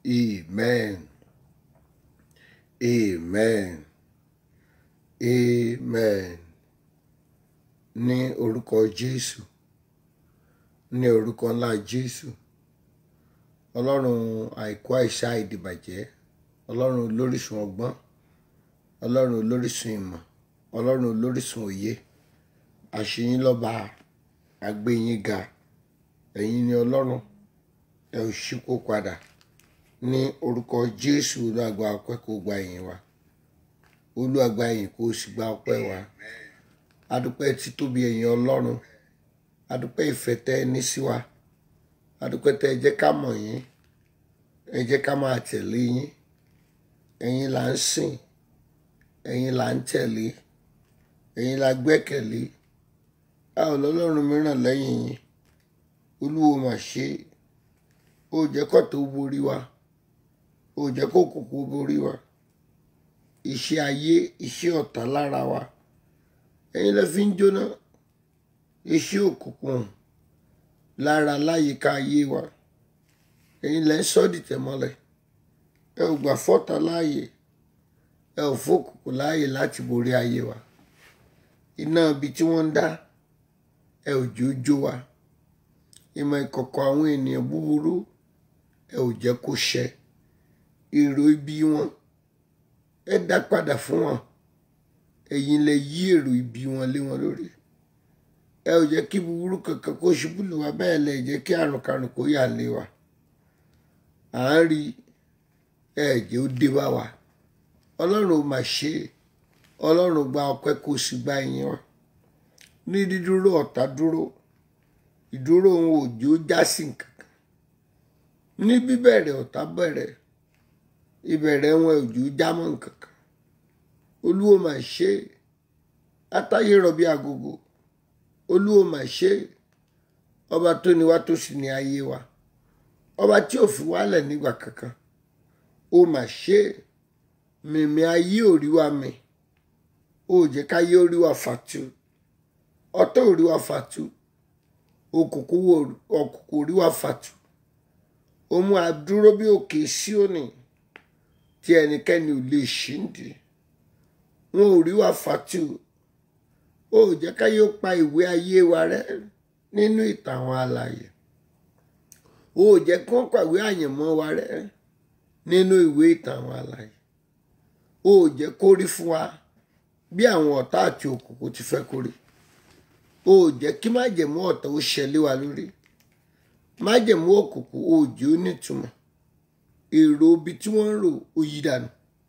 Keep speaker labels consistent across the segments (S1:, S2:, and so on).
S1: Amen. Amen. Amen. Ní orúkọ Jésù. Ní orúkọ ńlá Jésù. Ọlọ́run àìkú àìsá ìdìbàjẹ́. Ọlọ́run olórísun ọgbọ́n. Ọlọ́run olórísun ìmọ̀. Ọlọ́run olórísun òye. Àṣeyín lọ́ba àgbéyín ga. Ẹ̀yin ni Ọlọ́run. Ẹ ò ṣípò padà. Ní orúkọ Jésù olúwàgbà ọpẹ́ kó gba ìyìn wa. Olúwàgbà ìyìn kó sì gba ọpẹ́ wa. Adúpẹ́ títóbi ẹ̀yin Ọlọ́run. Adúpẹ́ ìfẹ́ tẹ́ ẹ ní sí wa. Adúpẹ́ tẹ́ ẹ jẹ́ ká mọ̀ yín. Ẹ jẹ́ ká máa tẹ̀lé yín. Ẹ̀yin là ń sìn. Ẹ̀yin là ń tẹ̀lé. Ẹ̀yin là gbẹ́kẹ̀lé. A ò lọ́lọ́run mìíràn lẹ́yìn yín. Olúwo mà ṣe. Ó jẹ́ kó tó borí wa. Ó jẹ́ kó kòkó borí wa. Iṣẹ́ ayé, iṣẹ́ ọ̀tá lára wa. Ẹ̀yin lẹ fi ń jóná. Iṣẹ́ òkùnkùn lára láyìíká ayé wa. Ẹ̀yin lẹ ń sọ́ dìtẹ̀ mọ́lẹ̀. Ẹ ò gbà fọ́tà láàyè. Ẹ ò fòkùnkùn láàyè láti borí ayé wa. Iná ibi tí wọ́n ń dá. Ẹ ò jẹ́ ó jó wa. Ìmọ̀ ìkọ̀kọ̀ àwọn ènìyàn búburú. Ẹ ò jẹ́ kó ṣẹ. Èrò ibi wọn. Ẹ dá padà fún wọn. Ẹ̀yin lẹ yí èrò ibi wọn lé wọn lórí. Ẹ ò jẹ́ kí búburú kankan kó ṣubú lù wá bẹ́ẹ̀ lẹ jẹ́ kí àrùn karùn kó yà lé wa. À ń rí ẹ jẹ́ ó dé bá wa. Ọlọ́run ò mà ṣe. Ọlọ́run gba ọpẹ́ kó sì gba ìyìn wa. Ní dídúró ọ̀tá dúró. Ìdúró òun ò jẹ́ ó já sí nǹkan kan. Ní bíbẹ̀rẹ̀ ọ̀tá bẹ̀rẹ̀. Ìbẹ̀rẹ̀ wọn ò jẹ́ ó já mọ́ nǹkan kan. Olúwo mà ṣe. Atáyé rọ̀bí agogo. Olúwo mà ṣe. Ọba tó ní wá tó sì ní ayé wa. Ọba tí ò fi wálẹ̀ nígbà kankan. Ó mà ṣe. Mìmì ayé ò rí wa mì. Ó jẹ́ káyé ó rí wa fàtu. Ọ̀tá ò rí wa fàtu. Òkùnkùn ò rí wa fàtu. Ó mú a dúró bí òkè Síónì tí ẹnikẹ́ni ò lè ṣíǹdì. Wọn ò rí wa fàtu. Ó jẹ́ káyé ó pa ìwé ayé wa rẹ́ nínú ìtàn àwọn alààyè. Ó jẹ́ kí wọ́n pàwé àyànmọ́ wa rẹ́ nínú ìwé ìtàn àwọn alààyè. Ó jẹ́ kó rí fún wa bí àwọn ọ̀tá àti òkùnkùn ti fẹ́ kó rí. Ó jẹ́ kí májẹ̀mú ọ̀tá ó ṣẹlẹ̀ wa lórí. Májẹ̀mú òkùnkùn ó jẹ́ ó nítumọ̀. Èrò ibi tí wọ́n ń rò ó yí dànù.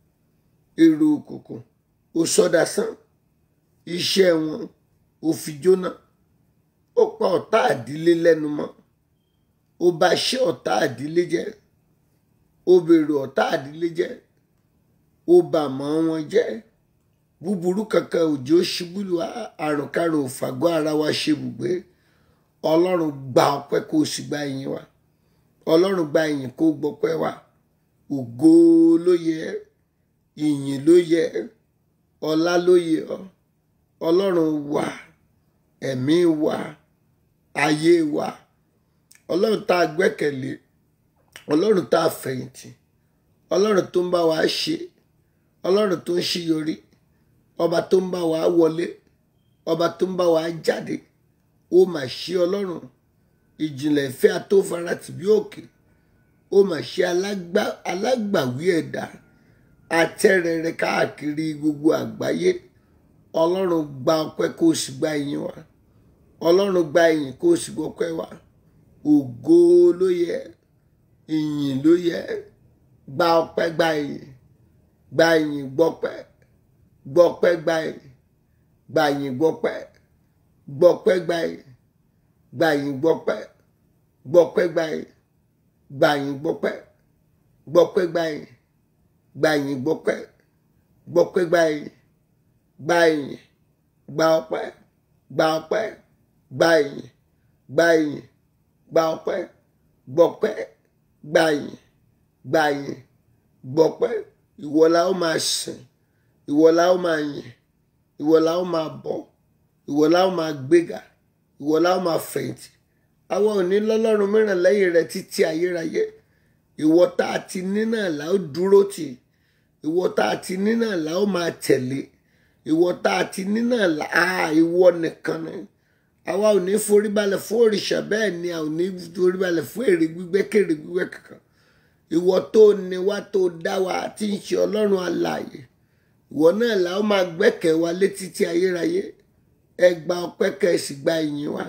S1: Èrò òkùnkùn ó sọdasán. Iṣẹ́ wọn ó fi jóná. Ó pa ọ̀tá àdílé lẹ́nu mọ́. Ó bà iṣẹ́ ọ̀tá àdílé jẹ́. Ó bèrè ọ̀tá àdílé jẹ́. Ó bà mọ́ wọn jẹ́. Búburú kankan ò jẹ́ ó ṣubú lù wá. Àrùn karùn ò fàgọ́ ara wa ṣe bùgbé. Ọlọ́run gba ọpẹ́ kó sì gba ìyìn wa. Ọlọ́run gba ìyìn kó gbọpẹ́ wa. Ògo ló yẹ. Ìyìn ló yẹ. Ọlá ló yẹ ọ́. Ọlọ́run wa. Ẹ̀mí wa. Ayé wa. Ọlọ́run tá a gbẹ́kẹ̀lé. Ọlọ́run tá a fẹ̀yìntì. Ọlọ́run tó ń bá wa ṣe. Ọlọ́run tó ń ṣíyọrí. Ọba tó ń bá wa wọlé. Ọba tó ń bá wa jáde. Ó mà ṣe Ọlọ́run. Ìjìnlẹ̀ ìfẹ́ atófaratì bí òkè. Ó mà ṣe alágbàwí ẹ̀dá. Atẹ́rẹrẹ káàkiri gbogbo àgbáyé. Ọlọ́run gba ọpẹ́ kó sì gba ìyìn wa. Ọlọ́run gba ìyìn kó sì gbọpẹ́ wa. Ògo ló yẹ. Ìyìn ló yẹ. Gba ọpẹ́ gba ìyìn. Gba ìyìn gbọpẹ́. Gbọpẹ́ gba ìyìn. Gba ìyìn gbọpẹ́. Gbọpẹ́ gba ìyìn. Gba ìyìn gbọpẹ́. Gbọpẹ́ gba ìyìn. Gba ìyìn gbọpẹ́. Gbọpẹ́ gba ìyìn. Gba ìyìn gbọpẹ́. Gbọpẹ́ gba ìyìn. Gba ìyìn. Gba ọpẹ́. Gba ọpẹ́. Gba ìyìn. Gba ìyìn. Gba ọpẹ́. Gbọpẹ́. Gba ìyìn. Gba ìyìn. Gbọpẹ́. Ìwọ la ó máa sìn. Ìwọ la ó máa yìn. Ìwọ la ó máa bọ̀. Ìwọ la ó máa gbéga. Ìwọ la ó máa fẹ̀yìntì. Àwa ò ní lọ́lọ́run mìíràn lẹ́yìn rẹ títí ayérayé. ìwọ tá a ti ní náà là ó dúró tì ìwọ tá a ti ní náà là ó máa tẹ̀lé ìwọ tá a ti ní náà là á ìwọ nìkan ni àwa ò ní foríbalẹ̀ fún òrìṣà bẹ́ẹ̀ ni a ò ní foríbalẹ̀ fún èrè gbígbẹ́ kèrè gbígbẹ́ kankan ìwọ tó ní wá tó dá wa tí ń ṣe ọlọ́run alààyè ìwọ náà là ó máa gbẹ́kẹ̀ wa létí tí ayérayé ẹ gba ọpẹ́ kẹ́ ẹ sì gba ìyìn wa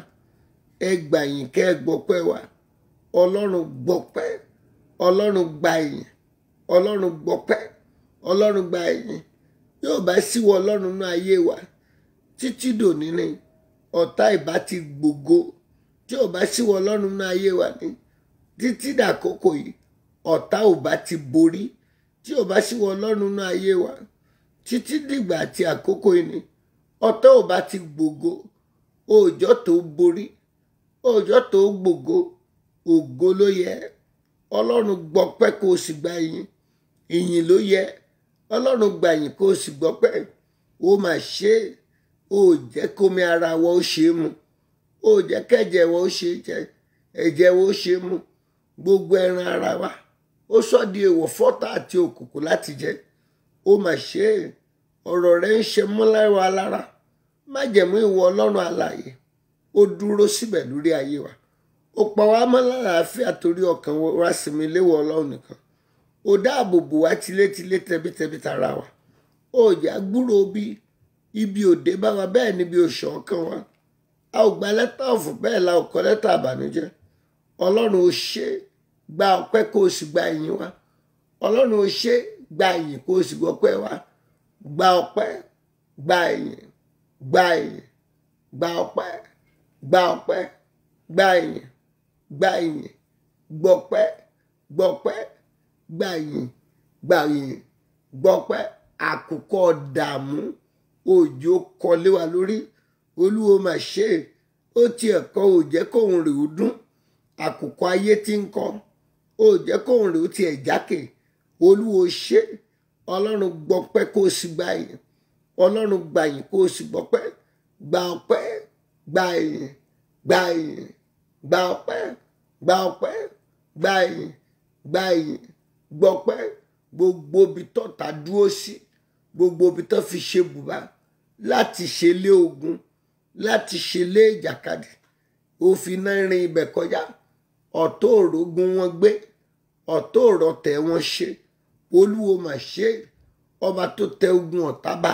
S1: ẹ gba ìyìn kẹ́ ẹ gbọ́pẹ́ wa ọlọ́run gbọ́pẹ́ ọlọ́run gba ìyìn ọlọ́run gbọ́pẹ́ ọlọ́run gba ìyìn yóò bá síwọ ọlọ́run náà ayé wa títí dòní ni ọ̀tá ìbá ti gbògo tí ò bá síwọ ọlọ́run náà ayé wa ni títí dàkókò yìí ọ̀tá ò bá ti borí tí ò bá síwọ ọlọ́run náà ayé wa títí dìgbà àti àkókò yìí ni ọ̀tá ò bá ti gbògo òòjọ́ tó borí òòjọ́ tó gbògo ògo ló yẹ ọlọ́run gbọ́pẹ́ kó o sì gba ìyìn ìyìn ló yẹ ọlọ́run gba ìyìn kó o sì gbọ́pẹ́ ó mà ṣe é ó jẹ́ kómi ara wa ó ṣe é mu ó jẹ́ kẹ́jẹ̀ wa ó ṣe é jẹ ẹ̀jẹ̀ wa ó ṣe é mu gbogbo ẹran ara wa ó sọ di èèwọ̀ fọ́tà àti òkùnkùn láti jẹ ó mà ṣe é ọ̀rọ̀ rẹ̀ ń ṣe mọ́lára lára májẹ̀mú ìwọ ọlọ́run alààyè ó dúró síbẹ̀ lórí ayé wa ó pa wá mọ́ lálàáfíà torí ọkàn wa sinmi léwọ ọlọ́run nìkan ó dáàbò bò wá tilétilé tẹbítẹbí tara wa ó jà gbúrò bí ibi òde bá wa bẹ́ẹ̀ níbi òṣù ọkàn wa a ò gba lẹ́tà ọ̀fọ̀ bẹ́ẹ̀ la ò kọ lẹ́tà àbànújẹ́ ọlọ́run ó ṣe gba ọpẹ́ kó o sì gba ìyìn wa ọlọ́run ó ṣe gba ìyìn kó o sì gbọ́pẹ́ wa gba ọpẹ́ gba ìyìn gba ìyìn gba ọpẹ́ gba ọpẹ́ gba ìyìn gba ìyìn gbọ́pẹ́ gbọ́pẹ́ gba ìyìn gba ìyìn gbọ́pẹ́ àkùkọ dààmú òjò kọlé wa lórí olúwo mà ṣe é ó tiẹ̀ kọ́ ò jẹ́ kóun rè ó dún àkùkọ ayé tí ń kọ́ ò jẹ́ kóun rè ó tiẹ̀ jákè olúwo ṣe é ọlọ́run gbọ́pẹ́ kó o sì gba ìyìn ọlọ́run gba ìyìn kó o sì gbọ́pẹ́ gba ọpẹ́ gba ìyìn gba ìyìn gba ọpẹ́ gba ọpẹ́ gba ìyìn gba ìyìn gbọ́pẹ́ gbogbo ibi tọ́ta dúró sí gbogbo ibi tó fi ṣe bùbá láti ṣe lé ogun láti ṣe lé ìjàkadì òfin náà rin ibẹ̀ kọjá ọ̀tọ̀ òrógun wọn gbé ọ̀tọ̀ òrọ̀tẹ̀ wọn ṣe olúwo mà ṣe ọba tó tẹ ogun ọ̀tá bá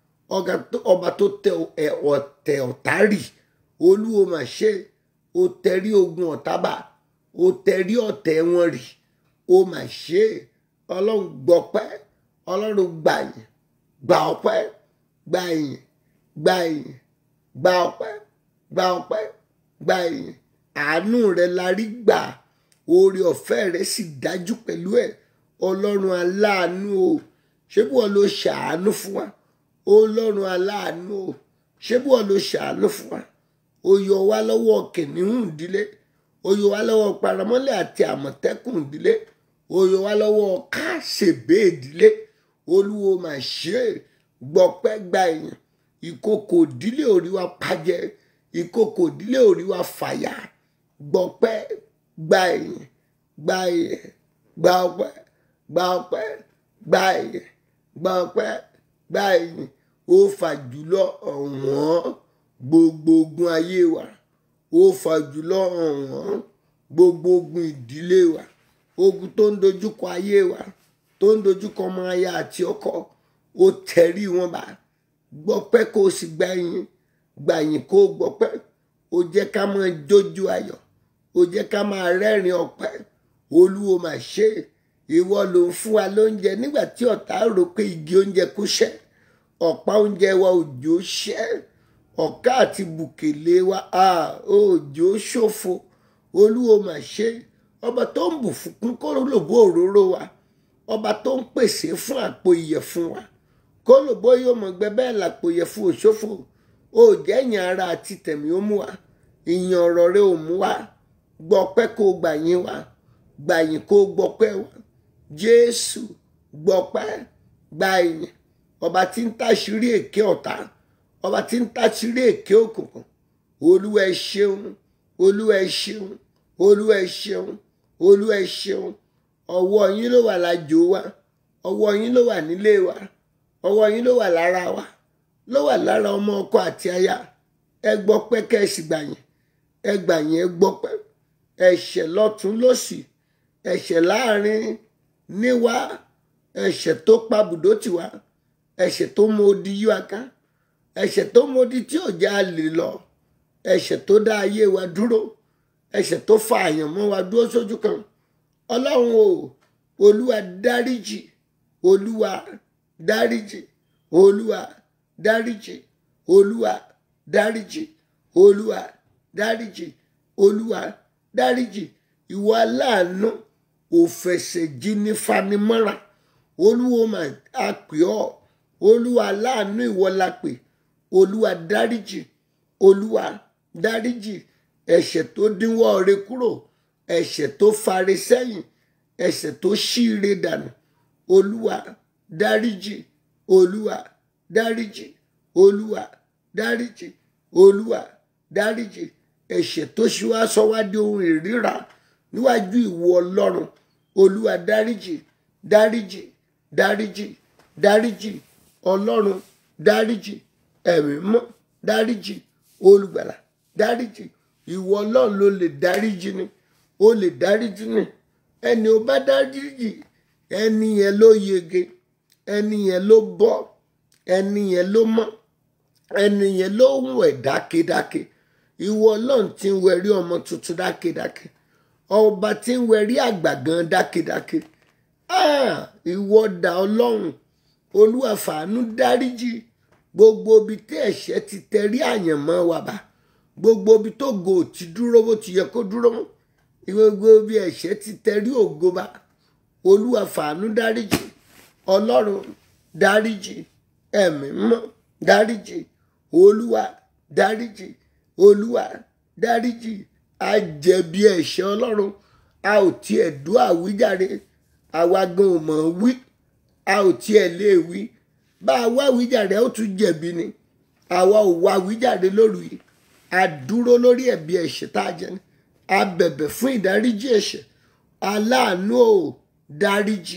S1: ọba tó tẹ ọ̀tẹ̀ ọ̀tá rì olúwo mà ṣe ó tẹrí ogun ọ̀tá bá ó tẹrí ọ̀tẹ̀ wọn rì ó mà ṣe ọlọ́run gbọ́pẹ́ ọlọ́run gbà yín gba ọpẹ́ gba ìyìn gba ìyìn gba ọpẹ́ gba ọpẹ́ gba ìyìn àánú rẹ la rí gbà oore ọ̀fẹ́ rẹ sì dájú pẹ̀lú ẹ̀ ọlọ́run aláàánú o ṣé bí wọ́n ló ṣàánú fún wa ọlọ́run aláàánú o ṣé bí wọ́n ló ṣàánú fún wa ó yọ wá lọ́wọ́ kìnìún ìdílé ó yọ wá lọ́wọ́ paramọ́lẹ̀ àti àmọ̀tẹ́kùn ìdílé ó yọ wá lọ́wọ́ káṣèbé ìdílé olúwo mà ṣe é gbọpẹ́ gba èèyàn ìkòkò ìdílé orí wa pàjẹ́ ìkòkò ìdílé orí wa fàyà gbọpẹ́ gba èèyàn gba èèyàn gba ọpẹ́ gba ọpẹ́ gba èèyàn gba ọpẹ́ gba èèyàn ó fà jùlọ ọ̀wọ́n gbogbo ogun ayé wa ó fà jùlọ ọ̀wọ́n gbogbo ogun ìdílé wa ogun tó ń dojúkọ ayé wa tó ń dojúkọ ọmọ aya àti ọkọ ó tẹrí wọn bá gbọpẹ́ kó o sì gba yín gbà yín kó o gbọpẹ́ ó jẹ́ ká máa jójú ayọ̀ ó jẹ́ ká máa rẹ́rìn ọpẹ́ olúwo mà ṣe ìwọ ló ń fún wa lóúnjẹ nígbà tí ọ̀tá rò pé igi oúnjẹ kò ṣẹ́ ọ̀pá oúnjẹ wa òjò ṣẹ́ ọ̀ká àti bùkèlè wa òjò ṣòfò olúwo mà ṣe ọba tó ń bù fún kó lòbó òróró wa ọba tó ń pèsè fún àpò ìyẹ̀fun wa kó lòbó yóò mọ̀ gbẹ bẹ́ẹ̀ làpò ìyẹ̀fun òṣòfò ó jẹ́ ìyìn ara àti tẹ̀mí ó mú wa ìyìn ọ̀rọ̀ rẹ ò mú wa gbọ́pẹ́ kó gbà yín wa gbà yín kó gbọ́pẹ́ wa jésù gbọ́pẹ́ gbà yín ọba tí ń táṣírí èké ọ̀tá ọba tí ń táṣírí èké òkùnkùn olúwa ẹ ṣeun olúwa ẹ ṣeun olúwa ẹ ṣeun olúwa ẹ ṣeun ọwọ́ yín ló wà lájò wa ọwọ́ yín ló wà nílé wa ọwọ́ yín ló wà lára wa ló wà lára ọmọ ọkọ àti aya ẹ gbọ́ pé kẹ́sì gbà yẹn ẹ gbà yẹn ẹ gbọ́ pé ẹ̀ṣẹ̀ lọ́tún lọ́sì ẹ̀ṣẹ̀ láàrin níwá ẹ̀ṣẹ̀ tó pa bùdó tiwa ẹ̀ṣẹ̀ tó mọ odi yí wa ká ẹ̀ṣẹ̀ tó mọ odi tí òjá lè lọ ẹ̀ṣẹ̀ tó dá ayé wa dúró ẹ̀ṣẹ̀ tó fa àyàn mọ́ wa dúró sójú kan ọlọ́run o olúwa dáríjì olúwa dáríjì olúwa dáríjì olúwa dáríjì olúwa dáríjì olúwa dáríjì ìwọ aláàánú òfẹsẹ̀jì ní fanimọ́ra olúwo mà á pè ọ́ olúwa aláàánú ìwọ la pè olúwa dáríjì olúwa dáríjì ẹ̀ṣẹ̀ tó dínwọ́ rẹ kúrò ẹ̀ṣẹ̀ tó fari sẹ́yìn ẹ̀ṣẹ̀ tó ṣíire dànù olúwa dáríjì olúwa dáríjì olúwa dáríjì olúwa dáríjì ẹ̀ṣẹ̀ tó ṣe wá sọ wá di ohun ìríra níwájú ìwọ ọlọ́run olúwa dáríjì dáríjì dáríjì dáríjì ọlọ́run dáríjì ẹ̀mí mọ́ dáríjì olùgbàlà dáríjì ìwọ ọlọ́run ló lè dáríjì ni ó lè dáríjì ni ẹni ó bá dáríjì ẹni yẹn ló yege ẹni yẹn ló bọ́ ẹni yẹn ló mọ́ ẹni yẹn ló ń wẹ̀ dákedáke ìwọ ọlọ́run tí ń wẹ̀rí ọmọ tuntun dákedáke ọba tí ń wẹ̀rí àgbà gan dákedáke Ah, ìwọ dà ọlọ́run olúwa fàánú dáríjì gbogbo ibi tí ẹ̀ṣẹ̀ ti tẹrí àyànmọ́ wa bá gbogbo ibi tó go ti dúró bó ti yẹ kó dúró mọ́ gbogbo ibi ẹ̀ṣẹ̀ ti tẹrí ògo bá olúwa fàánú dáríjì ọlọ́run dáríjì ẹ̀mí mọ́ dáríjì olúwa dáríjì olúwa dáríjì a jẹ̀bi ẹ̀ṣẹ̀ ọlọ́run a ò tiẹ̀ dún àwíjàre àwa gan ò mọ̀ wí a ò tiẹ̀ lè wí bá a wá àwíjàre ó tún jẹ̀bi ni àwa ò wá àwíjàre lóru yìí a dúró lórí ẹ̀bi ẹ̀ṣẹ̀ tá a jẹ ni a bẹ̀bẹ̀ fún ìdáríjì ẹ̀ṣẹ̀ aláàánú ò dáríjì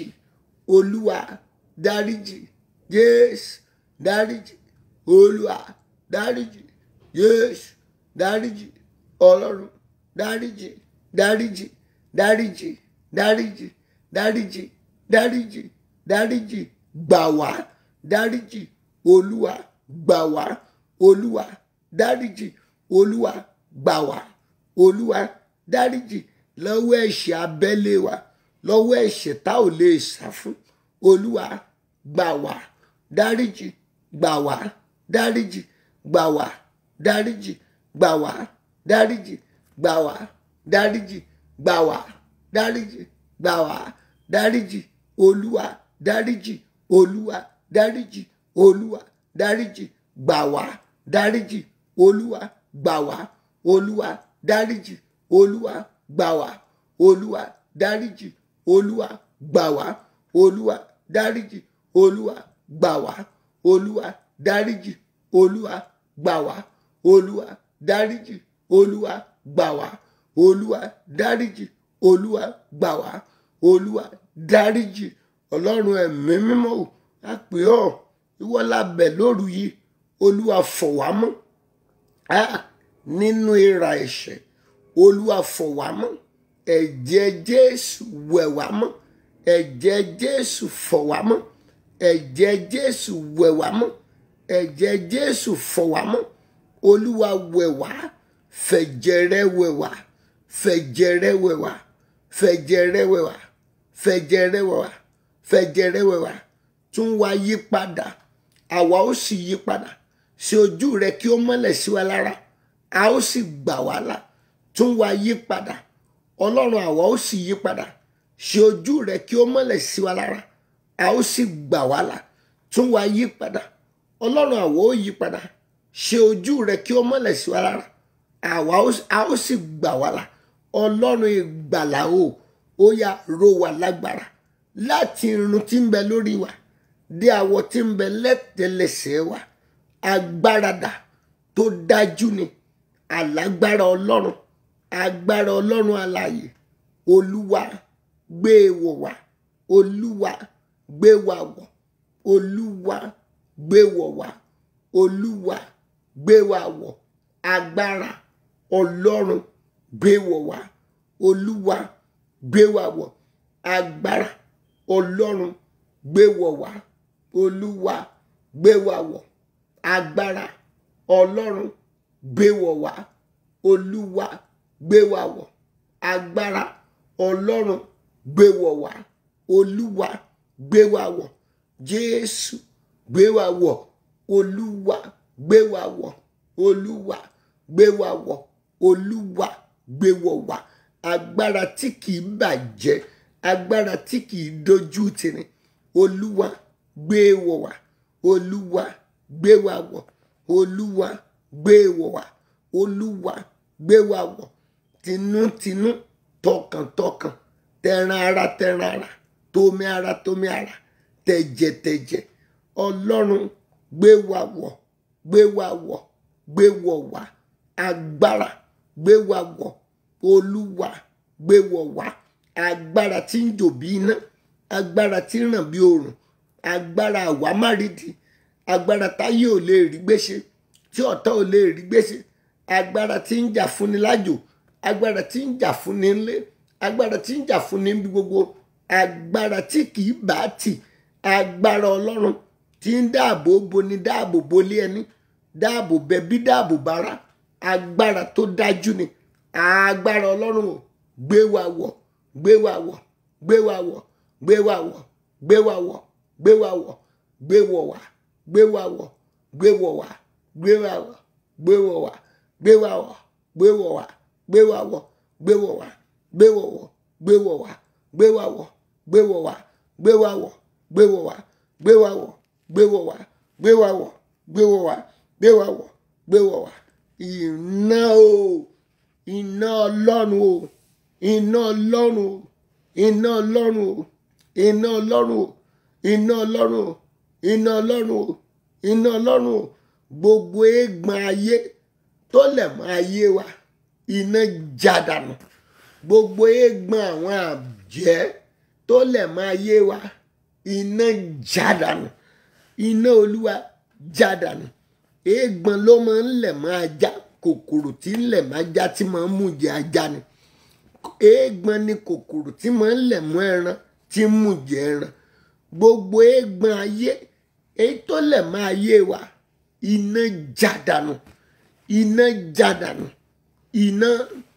S1: olúwa dáríjì jésù dáríjì olúwa dáríjì jésù dáríjì ọlọ́run dáríjì dáríjì dáríjì dáríjì dáríjì dáríjì dáríjì gbà wá dáríjì olúwa gbà wá olúwa dáríjì olúwa gbà wá olúwa dáríjì lọ́wọ́ ẹ̀ṣẹ̀ abẹ́lé wa lọ́wọ́ ẹ̀ṣẹ̀ tá ò lè sá fún olúwa gbà wá dáríjì gbà wá dáríjì gbà wá dáríjì gbà wá dáríjì gbà wá dáríjì gbà wá dáríjì gbà wá dáríjì olúwa dáríjì olúwa dáríjì olúwa dáríjì gbà wá dáríjì olúwa gbà wá olúwa dáríjì olúwa gbà wá olúwa dáríjì olúwa gbà wá olúwa dáríjì olúwa gbà wá olúwa dáríjì olúwa gbà wá olúwa dáríjì olúwa gbà wá olúwa dáríjì olúwa gbà wá olúwa dáríjì ọlọ́run ẹ̀mí mímọ́ ò á pè ọ́ ìwọ lábẹ́ lóru yìí olúwa fọ̀ wá mọ́ á nínú ìrà ẹ̀ṣẹ̀ olúwa fọ̀ wá mọ́ ẹ̀jẹ̀ jésù wẹ̀ wá mọ́ ẹ̀jẹ̀ jésù fọ̀ wá mọ́ ẹ̀jẹ̀ jésù wẹ̀ wá mọ́ ẹ̀jẹ̀ jésù fọ̀ wá mọ́ olúwa wẹ̀ wá fẹ̀jẹ̀ rẹ̀ wẹ̀ wá fẹ̀jẹ̀ rẹ̀ wẹ̀ wá fẹ̀jẹ̀ rẹ̀ wẹ̀ wá fẹ̀jẹ̀ rẹ̀ wẹ̀ wá fẹ̀jẹ̀ rẹ̀ wẹ̀ wá tún wá yí padà àwa ó sì yí padà sí ojú rẹ̀ kí ó mọ́lẹ̀ sí wa lára a ó sì gbà wá là tún wá yí padà ọlọ́run àwa ó sì yí padà sí ojú rẹ̀ kí ó mọ́lẹ̀ sí wa lára a ó sì gbà wá là tún wá yí padà ọlọ́run àwa ó yí padà ṣe ojú rẹ̀ kí ó mọ́lẹ̀ sí wa lára àwa a ó sì gbà wá là ọlọ́run ìgbàlà o ó yá ró wa lágbára láti irun tí ń bẹ lórí wa dé àwọ̀ tí ń bẹ lẹ́tẹ̀lẹsẹ̀ wa agbáradà tó dájú ni alágbára ọlọ́run agbára ọlọ́run alààyè olúwa gbé e wọ̀ wá olúwa gbé wa wọ̀ olúwa gbé wọ̀ wá olúwa gbé wa wọ̀ agbára ọlọ́run gbé wọ̀ wá olúwa gbé wa wọ̀ agbára ọlọ́run gbé wọ̀ wá olúwa gbé wa wọ̀ agbára ọlọ́run gbé wọ̀ wá olúwa gbé wa wọ̀ agbára ọlọ́run gbé wọ̀ wá olúwa gbé wa wọ̀ jésù gbé wa wọ̀ olúwa gbé wa wọ̀ olúwa gbé wa wọ̀ olúwa gbé wọ̀ wá agbára tí kìí bàjẹ́ agbára tí kìí dojú tìrìn olúwa gbé wọ̀ wá olúwa gbé wa wọ̀ olúwa gbé wọ̀ wá olúwa gbé wa wọ̀ tinútinú tọkàntọkàn tẹran ara tẹran ara tómi ara tómi ara tẹ̀jẹ̀tẹ̀jẹ̀ ọlọ́run gbé wa wọ̀ gbé wa wọ̀ gbé wọ̀ wá agbára gbé wa wọ̀ olúwa gbé wọ̀ wá agbára tí ń jò bí iná agbára tí ń ràn bí oòrùn agbára àwámárìdì agbára táyé ò lè rí gbéṣe tí ọ̀tá ò lè rí gbéṣe agbára tí ń jà fúnni lájò agbára tí ń jà fúnni ńlé agbára tí ń jà fúnni níbi gbogbo agbára tí kìí bá tì agbára ọlọ́run tí ń dáàbò boni dáàbò bolé ẹni dáàbò bẹbí dáàbò bára agbára tó dájú ni agbára ọlọ́run ò gbé wa wọ̀ gbé wa wọ̀ gbé wa wọ̀ gbé wa wọ̀ gbé wa wọ̀ gbé wa wọ̀ gbé wọ̀ wá gbé wa wọ̀ gbé wọ̀ wá gbé wa wọ̀ gbé wọ̀ wá gbé wa wọ̀ gbé wọ̀ wá gbé wa wọ̀ gbé wọ̀ wá gbé wọ̀ wọ̀ gbé wọ̀ wá gbé wa wọ̀ gbé wọ̀ wá gbé wa wọ̀ gbé wọ̀ wá gbé wa wọ̀ gbé wọ̀ wá gbé wa wọ̀ gbé wọ̀ wá gbé wa wọ̀ gbé wọ̀ wá iná o iná ọlọ́run o iná ọlọ́run o iná ọlọ́run o iná ọlọ́run o iná ọlọ́run o iná ọlọ́run o iná ọlọ́run o gbogbo eégbọn ayé tó lẹ̀ mọ́ ayé wa iná jádànù gbogbo eégbọn àwọn àjẹ́ tó lẹ̀ mọ́ ayé wa iná jádànù iná olúwa jádànù eégbọn ló máa ń lẹ̀ mọ́ ajá kòkòrò tí ń lẹ̀ mọ́ ajá tí máa ń mú jẹ ajá ni eégbọn ni kòkòrò tí máa ń lẹ̀ mọ́ ẹran tí ń mú jẹ ẹran gbogbo eégbọn ayé èyí tó lẹ̀ mọ́ ayé wa iná jádànù iná jádànù iná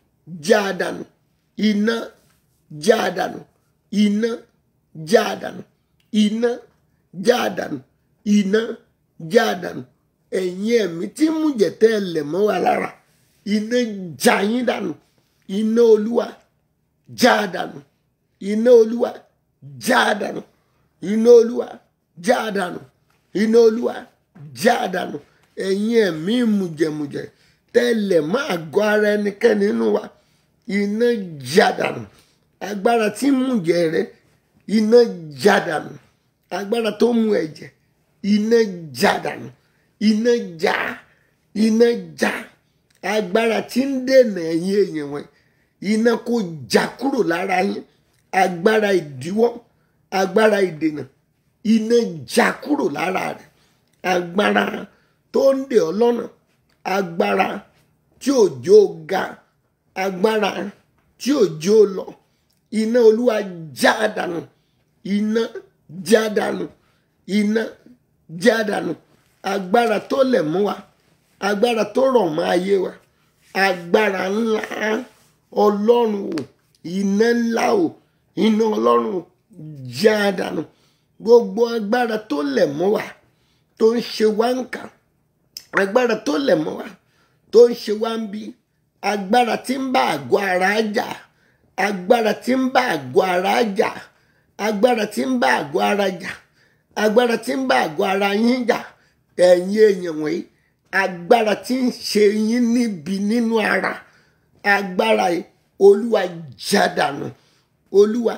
S1: jádànù iná jádànù iná jádànù iná jádànù iná jádànù ẹ̀yin ẹ̀mí tí ń mújẹ̀ tẹ́ ẹ lẹ̀ mọ́ wa lára iná já yín dànù iná olúwa já dànù iná olúwa já dànù iná olúwa já dànù iná olúwa já dànù ẹ̀yin ẹ̀mí mùjẹ̀mùjẹ̀ tẹ́ ẹ lẹ̀ mọ́ àgọ́ ara ẹnikẹ́ni nínú wa iná já dànù agbára tí ń mújẹ̀ rẹ iná já dànù agbára tó mú ẹ̀jẹ̀ iná já dànù iná já iná já agbára tí ń dènà ẹ̀yin èèyàn wọn iná kó já kúrò lára yín agbára ìdíwọ́ agbára ìdènà iná já kúrò lára rẹ̀ agbára tó ń dè ọ́ lọ́nà agbára tí òjò ga agbára tí òjò lọ iná olúwa já dànù iná já dànù iná já dànù agbára tó lẹ̀ mú wa agbára tó rọ̀ mọ́ ayé wa agbára ńlá ọlọ́run o iná ńlá o iná ọlọ́run o já dànù gbogbo agbára tó lẹ̀ mọ́ wa tó ń ṣe wá ń kà agbára tó lẹ̀ mọ́ wa tó ń ṣe wá ń bí agbára tí ń bá àgọ́ ara jà agbára tí ń bá àgọ́ ara jà agbára tí ń bá àgọ́ ara jà agbára tí ń bá àgọ́ ara yín jà ẹ̀yin èèyàn wọ̀nyí agbára tí ń ṣe yín níbi nínú ara agbára yìí olúwa jádànù olúwa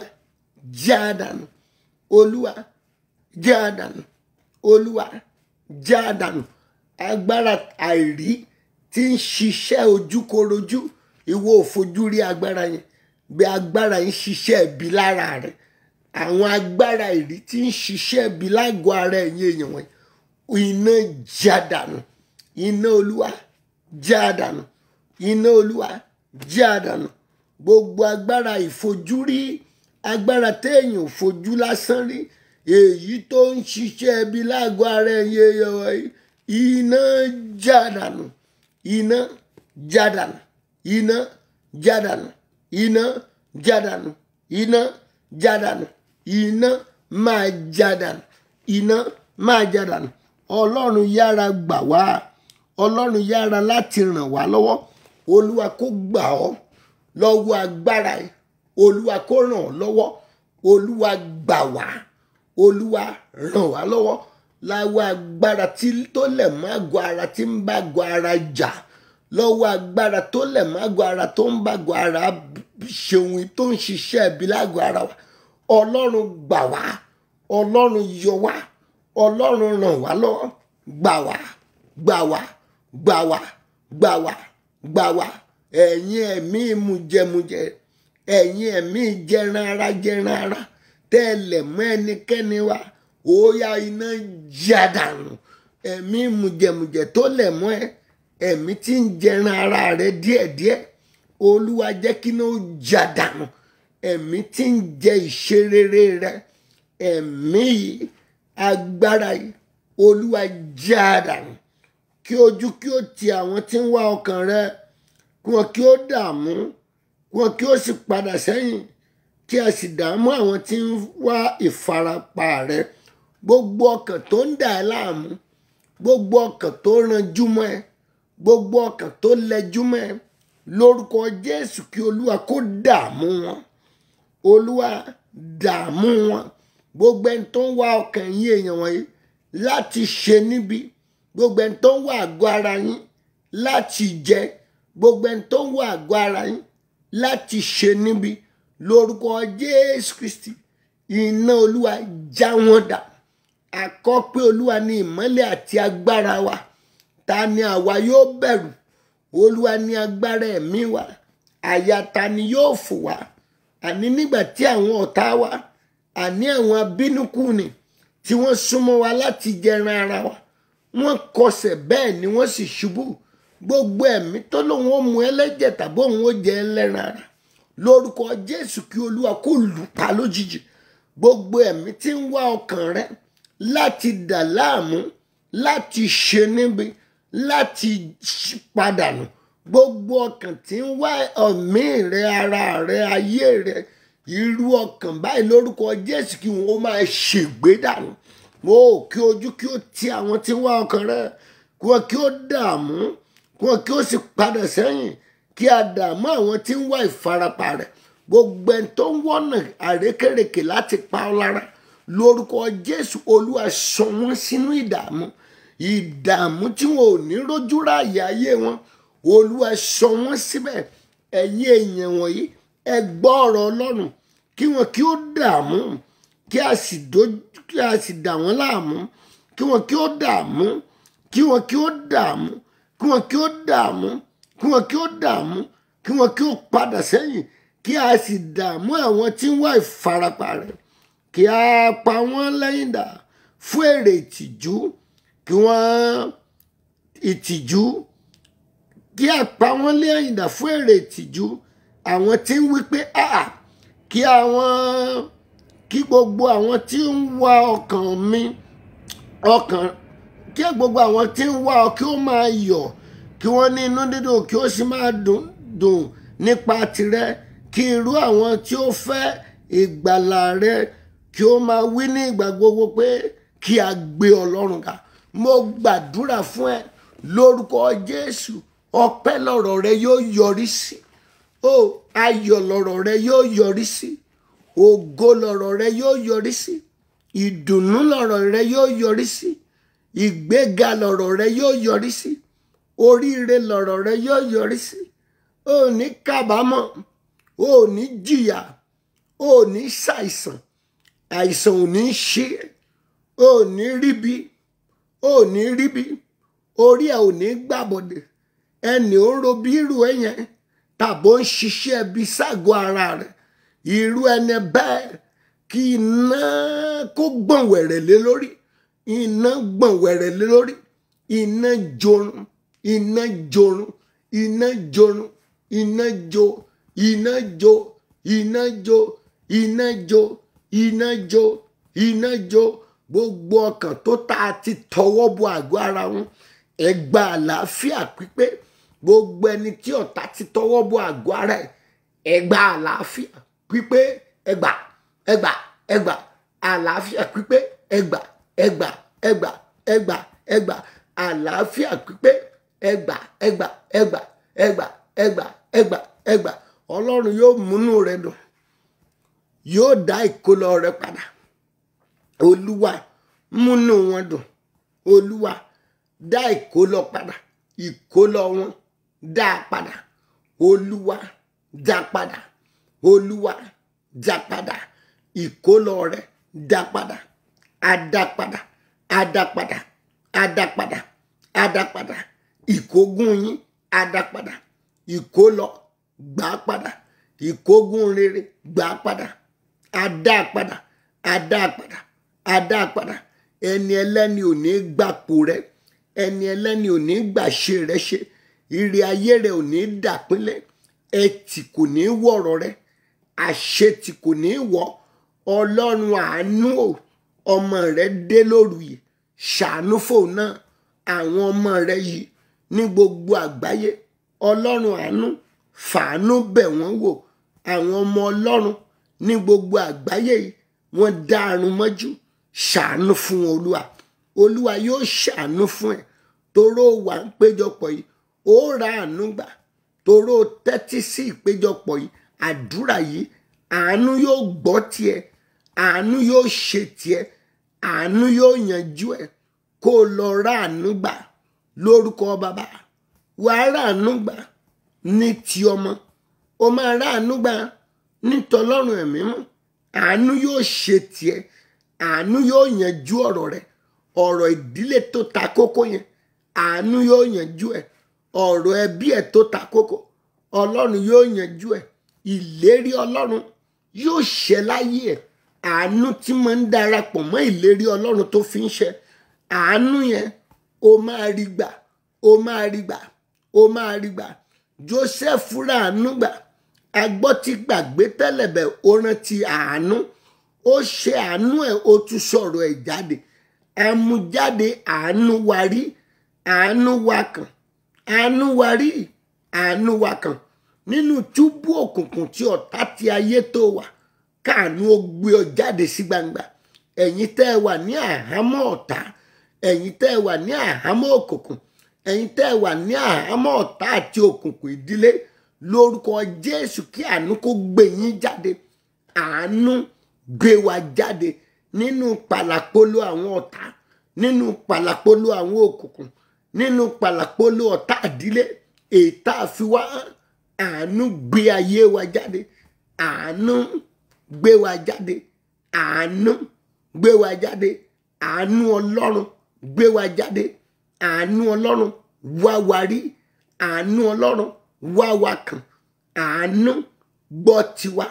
S1: jádànù olúwa jádànù olúwa jádànù agbára àìrí tí ń ṣiṣẹ́ ojúkorojú ìwọ òfojú rí agbára yẹn bí agbára yìí ṣiṣẹ́ ibi lára rẹ̀ àwọn agbára ìrí tí ń ṣiṣẹ́ ibi lágọ̀ọ́ ara ẹ̀yìn èèyàn wọ̀nyí iná já dànù iná olúwa já dànù iná olúwa já dànù gbogbo agbára ìfojúrí agbára téèyàn ò fojú lásán rí èyí tó ń ṣiṣẹ́ ibi lágọ̀ọ́ ara ẹ̀yìn èèyàn wọ̀nyí iná já dànù iná já dànù iná já dànù iná já dànù iná já dànù iná máa já dànù iná máa já dànù ọlọ́run yára gbà wá ọlọ́run yára láti ràn wá lọ́wọ́ olúwa kó gbà ọ́ lọ́wọ́ agbára ẹ̀ olúwa kó ràn ọ́ lọ́wọ́ olúwa gbà wá olúwa ràn wá lọ́wọ́ láwọ́ agbára tí tó lẹ̀ mọ́ àgọ́ ara tí ń bá àgọ́ ara jà lọ́wọ́ agbára tó lẹ̀ mọ́ àgọ́ ara tó ń bá àgọ́ ara ṣeun tó ń ṣiṣẹ́ ibi lágọ̀ ara wa ọlọ́run gbà wá ọlọ́run yọ wá ọlọ́run ràn wá lọ́wọ́ gbà wá gbà wá gbà wá gbà wá gbà wá ẹ̀yin ẹ̀mí mujẹmujẹ ẹ̀yin ẹ̀mí jẹran ara jẹran ara tẹ́lẹ̀ mọ́ ẹnikẹ́ni wa ó yá iná já dànù ẹ̀mí mujẹmujẹ tó lẹ̀ mọ́ ẹ ẹ̀mí tí ń jẹran ara rẹ díẹ̀díẹ̀ olúwa jẹ́ kí iná ó já dànù ẹ̀mí tí ń jẹ ìṣerere rẹ ẹ̀mí yìí agbára yìí olúwa já dànù kí ojú kí ó ti àwọn tí ń wá ọkàn rẹ kí wọn kí ó dààmú kí wọn kí ó sì padà sẹ́yìn kí a sì dààmú àwọn tí ń wá ìfarapa rẹ gbogbo ọkàn tó ń dà ẹ́ láàmú gbogbo ọkàn tó ranjú mọ́ ẹ gbogbo ọkàn tó lẹjú mọ́ ẹ lórúkọ jésù kí olúwa kó dààmú wọn olúwa dààmú wọn gbogbo ẹni tó ń wá ọkàn yín èèyàn wọ̀nyí láti ṣe níbi gbogbo ẹni tó ń wá àgọ́ ara yín láti jẹ gbogbo ẹni tó ń wá àgọ́ ara yín láti ṣe níbi lórúkọ jésù kristi iná olúwa já wọn dà àkọ́ pé olúwa ní ìmọ́lẹ̀ àti agbára wa ta ni àwa yóò bẹ̀rù olúwa ní agbára ẹ̀mí wa àyà ta ni yóò fò wá àní nígbà tí àwọn ọ̀tá wa àní àwọn abínúkù ni tí wọ́n súnmọ́ wa láti jẹran ara wa wọ́n kọsẹ̀ bẹ́ẹ̀ ni wọ́n sì ṣubú gbogbo ẹ̀mí tó lóun ó mu ẹlẹ́jẹ̀ tàbí òun ó jẹ ẹlẹ́ran ara lórúkọ jésù kí olúwa kó lù pa lójijì gbogbo ẹ̀mí tí ń wá ọkàn rẹ láti dà láàmú láti ṣe níbi láti padànù gbogbo ọkàn tí ń wá ẹ̀mí rẹ ara rẹ ayé rẹ irú ọkàn báyìí lórúkọ jésù kí wọn ó máa ṣègbé dànù mo kí ojú kí ó ti àwọn tí ń wá ọkàn rẹ kí wọn kí ó dààmú kí wọn kí ó sì padà sẹ́yìn kí a dààmú àwọn tí ń wá ìfarapa rẹ gbogbo ẹni tó ń wọ́nà àrékèrèkè láti pa ọ́ lára lórúkọ jésù olúwa sọ wọ́n sínú ìdààmú ìdààmú tí wọn ò ní rójú ráàyè ayé wọn olúwa sọ wọ́n síbẹ̀ ẹ̀yin èèyàn wọ̀nyí ẹ gbọ́ ọ̀rọ̀ ọlọ́run kí wọn kí ó dààmú kí a sì dojú kí a sì dà wọ́n láàmú kí wọn kí ó dààmú kí wọn kí ó dààmú kí wọn kí ó dààmú kí wọn kí ó dààmú kí wọn kí ó padà sẹ́yìn kí a sì dààmú àwọn tí ń wá ìfarapa rẹ̀ kí a pa wọ́n lẹ́yìn dà fún èrè ìtìjú kí wọ́n ìtìjú kí a pa wọ́n lẹ́yìn dà fún èrè ìtìjú àwọn tí ń wí pé àà kí àwọn kí gbogbo àwọn tí ń wá ọkàn mi ọkàn kí gbogbo àwọn tí ń wá ọ kí ó máa yọ̀ kí wọ́n ní inú dídùn kí ó sì máa dùn dùn nípa tirẹ̀ kí irú àwọn tí ó fẹ́ ìgbàlà rẹ kí ó máa wí ní ìgbà gbogbo pé kí a gbé ọlọ́run ga mo gbàdúrà fún ẹ lórúkọ jésù ọpẹ́ lọ́rọ̀ rẹ yóò yọrí sí o ayọ̀ lọ́rọ̀ rẹ yóò yọrí sí ògo lọ́rọ̀ rẹ yóò yọrí sí ìdùnnú lọ́rọ̀ rẹ yóò yọrí sí ìgbéga lọ́rọ̀ rẹ yóò yọrí sí oríire lọ́rọ̀ rẹ yóò yọrí sí o ní kábàámọ̀ o ní jìyà o ní ṣàìsàn àìsàn ò ní ṣe ò ní ríbi ò ní ríbi orí ẹ ò ní gbàbọdè ẹnì ó ń ro bí irú ẹ yẹn tàbó ń ṣiṣẹ́ ibi ságọ́ ara rẹ̀ irú ẹni bẹ́ẹ̀ kí iná kó gbọ̀n wẹ̀rẹ̀ lé lórí iná gbọ̀n wẹ̀rẹ̀ lé lórí iná jorun iná jorun iná jorun iná jo iná jo iná jo iná jo iná jo iná jo gbogbo ọkàn tó ta ti tọwọ́ bọ àgọ́ ara wọn ẹgbà àlàáfíà pípé gbogbo ẹni tí ọ̀tá ti tọwọ́ bọ àgọ́ ara ẹ̀ ẹgbà àlàáfíà pípé ẹgbà ẹgbà ẹgbà àlàáfíà pípé ẹgbà ẹgbà ẹgbà ẹgbà ẹgbà àlàáfíà pípé ẹgbà ẹgbà ẹgbà ẹgbà ẹgbà ẹgbà ẹgbà ọlọ́run yóò múnú rẹ dùn yóò dá ìkólọ rẹ padà olúwa múnú wọn dùn olúwa dá ìkólọ padà ìkólọ wọn dá a padà olúwa dá padà olúwa dá padà ìkólọ rẹ dá padà adápadà adápadà adápadà adápadà ìkógun yín adápadà ìkólọ gbà padà ìkógun rere gbà padà adápadà adápadà adápadà ẹni ẹlẹ́ni ò ní gbàpò rẹ ẹni ẹlẹ́ni ò ní gbàṣe rẹ ṣe ire ayé rẹ ò ní dàpínlẹ̀ ẹtì kò ní wọ̀rọ̀ rẹ àṣetì kò ní wọ̀ ọlọ́run àánú o ọmọ rẹ dé lóru yìí ṣàánú fóun náà àwọn ọmọ rẹ yìí ní gbogbo àgbáyé ọlọ́run àánú fàánú bẹ̀ wọ́n wò àwọn ọmọ ọlọ́run ní gbogbo àgbáyé yìí wọ́n dá àrùn mọ́jú ṣàánú fún wọn olúwa olúwa yóò ṣàánú fún ẹ toró wà ń péjọpọ̀ yìí ó ra àánú gbà toró tẹ́tí sí ìpéjọpọ̀ yìí àdúrà yìí àánú yóò gbọ́ tiẹ̀ àánú yóò ṣe tiẹ̀ àánú yóò yanjú ẹ kó o lọ ra àánú gbà lórúkọ bàbá wàá ra àánú gbà ní ti ọmọ o máa ra àánú gbà ní tọlọ́run ẹ̀mí mọ́ àánú yóò ṣe tiẹ̀ àánú yóò yanjú ọ̀rọ̀ rẹ ọ̀rọ̀ ìdílé tó ta kókó yẹn àánú yóò yanjú ẹ ọ̀rọ̀ ẹbí ẹ tó ta kókó ọlọ́run yóò yanjú ẹ ìlérí ọlọ́run yóò ṣẹ láyé ẹ àánú tí máa ń darapọ̀ mọ́ ìlérí ọlọ́run tó fi ń ṣẹ àánú yẹn o máa rí gbà o máa rí gbà o máa rí gbà Joseph ra àánú gbà agbọ́ ti gbàgbé tẹ́lẹ̀ bẹ̀ ó rántí àánú ó ṣe àánú ẹ̀ ó tún sọ̀rọ̀ ẹ̀ jáde àmújáde àánú wa rí àánú wa kàn àánú wa rí àánú wa kàn nínú túbú òkùnkùn tí ọ̀tá ti ayé tó wà káàánú ó gbé ọ jáde sí gbangba ẹ̀yin tẹ́ ẹ wà ní àhámọ́ ọ̀tá ẹ̀yin tẹ́ ẹ wà ní àhámọ́ òkùnkùn ẹ̀yin tẹ́ ẹ wà ní àhámọ́ ọ̀tá àti òkùnkùn ìdílé lórúkọ Jésù kí àánú kó gbé yín jáde àánú gbé wa jáde nínú pàlàpolo àwọn ọ̀tá nínú pàlàpolo àwọn òkùnkùn nínú pàlàpolo ọ̀tá ìdílé èyí tá a fi wá àánú gbé ayé wa jáde àánú gbé wa jáde àánú gbé wa jáde àánú ọlọ́run gbé wa jáde àánú ọlọ́run wá wa rí àánú ọlọ́run wá wa kàn àánú gbọ́ tiwa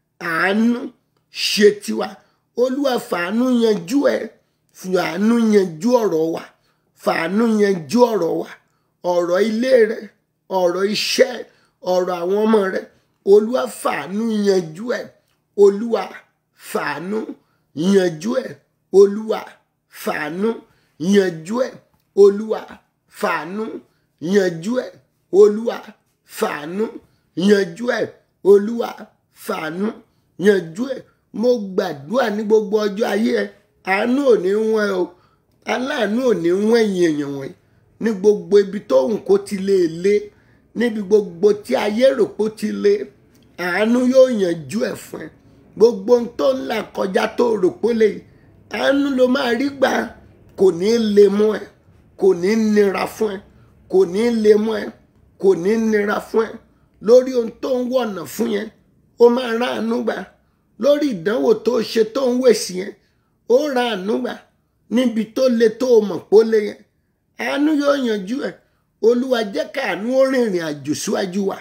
S1: àánú ṣe tiwa olúwa fàánú yanjú ẹ fàánú yanjú ọ̀rọ̀ wa fàánú yanjú ọ̀rọ̀ wa ọ̀rọ̀ ilé rẹ ọ̀rọ̀ iṣẹ́ ọ̀rọ̀ àwọn ọmọ rẹ olúwa fàánú yanjú ẹ olúwa fàánú yanjú ẹ olúwa fàánú yanjú ẹ olúwa fàánú yanjú ẹ olúwa fàánú yanjú ẹ olúwa fàánú yanjú ẹ mo gbàdúrà ní gbogbo ọjọ́ ayé ẹ àánú ò ní wọ́n ẹ o aláàánú ò ní wọ́n ẹ̀yìn èèyàn wọ̀nyí ní gbogbo ibi tó hùn kó ti lè lé níbi gbogbo tí ayé rò pó ti lé àánú yóò yanjú ẹ fún ẹ gbogbo ohun tó ń là kọjá tó rò pó lè àánú ló máa rí gbà kò ní lè mú ẹ kò ní nira fún ẹ kò ní lè mú ẹ kò ní nira fún ẹ lórí ohun tó ń wọ̀nà fún yẹn ó máa rán àánú gbà lórí ìdánwò tó ṣe tó ń wèsì yẹn ó rán àánú gbà níbi tó le tó o mọ̀ pó lé yẹn àánú yóò yanjú ẹ olúwa jẹ́ káàánú ó rìnrìn àjò síwájú wa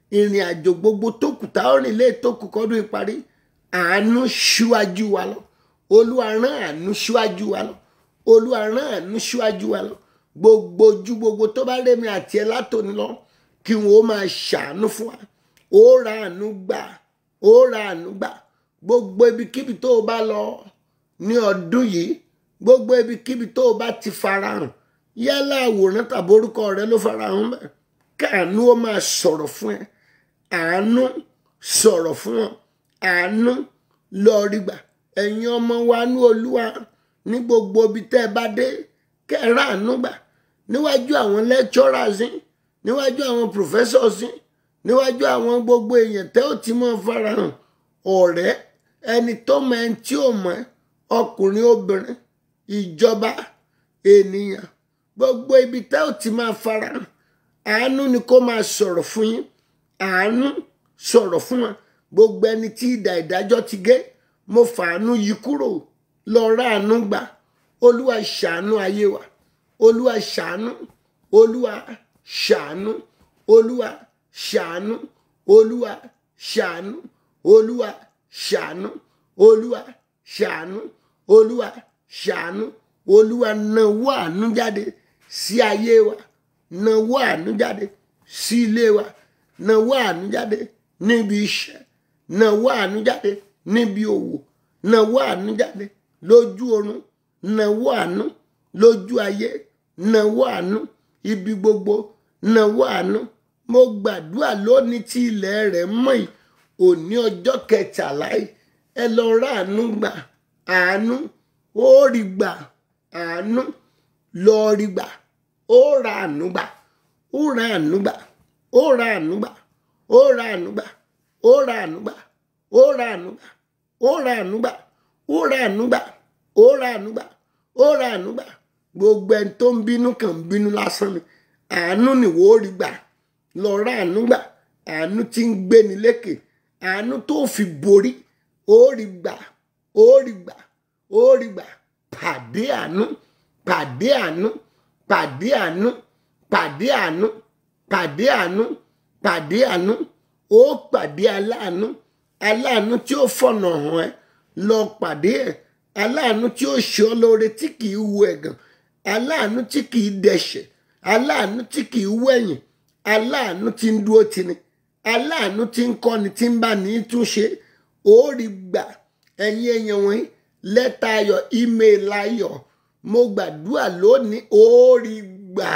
S1: ìrìn àjò gbogbo tó kù tá ó rìn lé tó kù kọ́dún ìparí àánú ṣíwájú wa lọ olúwa rán àánú ṣíwájú wa lọ olúwa rán àánú ṣíwájú wa lọ gbogbo ojú gbogbo tó bá rémi àti ẹ látòní lọ kí wọn ó máa ṣàánú fún wa ó ra àánú gbà ó ra àánú gbà gbogbo ibikíbi tó o bá lọ ní ọdún yìí gbogbo ibikíbi tó o bá ti farahàn yálà àwòrán tàbí orúkọ rẹ ló farahàn bẹ́ẹ̀ káàánú ó máa sọ̀rọ̀ fún ẹ àánú sọ̀rọ̀ fún ọ àánú lọ rí gbà ẹ̀yin ọmọ wa ní olúwa ní gbogbo ibi tẹ́ ẹ bá dé kẹ́ẹ̀rọ àánú gbà níwájú àwọn lecturers yín níwájú àwọn professors yín níwájú àwọn gbogbo èèyàn tẹ́ ò ti mọ́ farahàn ọ̀rẹ́ ẹni tó mọ ẹni tí ò mọ̀ ọkùnrin obìnrin ìjọba ènìyàn gbogbo ibi tẹ́ ò ti máa farahàn àánú ni kó máa sọ̀rọ̀ fún yín àánú sọ̀rọ̀ fún wọn gbogbo ẹni tí ìdà ìdájọ́ ti gé mo fàánú yí kúrò lọ rà àánú gbà olúwa ṣàánú ayé wa olúwa ṣàánú olúwa ṣàánú olúwa ṣàánú olúwa ṣàánú olúwa ṣàánú olúwa ṣàánú olúwa ṣàánú olúwa nawọ́ àánú jáde sí ayé wa nawọ́ àánú jáde sí ilé wa nawọ́ àánú jáde níbi iṣẹ́ nawọ́ àánú jáde níbi òwò nawọ́ àánú jáde lójú oorun nawọ́ àánú lójú ayé nawọ́ àánú ibi gbogbo nawọ́ àánú mo gbàdúrà lónìí tí ilẹ̀ rẹ̀ mọ́ yìí òní ọjọ́ kẹtàlá yìí ẹ lọ rà àánú gbà àánú ó rí gbà àánú lọ rí gbà ó ra àánú gbà ó ra àánú gbà ó ra àánú gbà ó ra àánú gbà ó ra àánú gbà ó ra àánú gbà ó ra àánú gbà ó ra àánú gbà ó ra àánú gbà ó ra àánú gbà gbogbo ẹni tó ń bínú kàn ń bínú lásán ni àánú nìwọ ó rí gbà lọ ra àánú gbà àánú tí ń gbéni lékè àánú tó fi borí ó rí gbà ó rí gbà ó rí gbà pàdé àánú pàdé àánú pàdé àánú pàdé àánú pàdé àánú pàdé àánú ó pàdé aláàánú aláàánú tí ó fọ̀nà hàn ẹ́ lọ pàdé ẹ̀ aláàánú tí ó ṣe ọ́ lóore tí kìí wu ẹ̀gàn aláàánú tí kìí dẹ̀ṣẹ̀ aláàánú tí kìí wẹ̀yìn aláàánú tí ń dúró tini aláàánú tí ń kọ́ni tí ń bá ní túnṣe ó rí gbà ẹ̀yin èèyàn wọ̀nyí lẹ́tà ayọ̀ ímeèlì ayọ̀ mo gbàdúrà lónìí ó rí gbà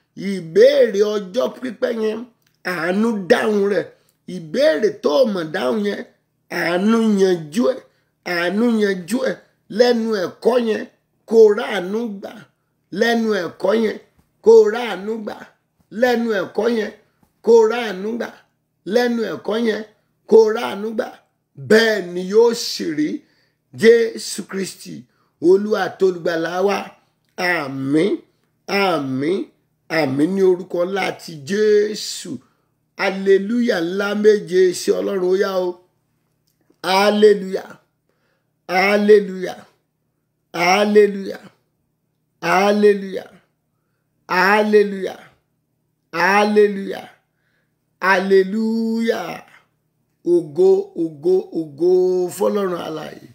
S1: ìbéèrè ọjọ́ pípẹ́ yẹn àánú dáhùn rẹ̀ ìbéèrè tó o mọ̀ dáhùn yẹn àánú yanjú ẹ̀ àánú yanjú ẹ̀ lẹ́nu ẹ̀kọ́ yẹn kó ráàánú gbà lẹ́nu ẹ̀kọ́ yẹn kó ráàánú gbà lẹ́nu ẹ̀kọ́ yẹn kó ráàánú gbà lẹ́nu ẹ̀kọ́ yẹn kó ráàánú gbà bẹ́ẹ̀ ni yóò sì rí jésù kristi olúwa tolùgbàlà wa àmín àmín àmín ní orúkọ láti jésù aleluya ńlá méje sí ọlọ́run ó yá o aleluya aleluya aleluya aleluya aleluya aleluya aleluya ògo ògo ògo fọlọ́run alààyè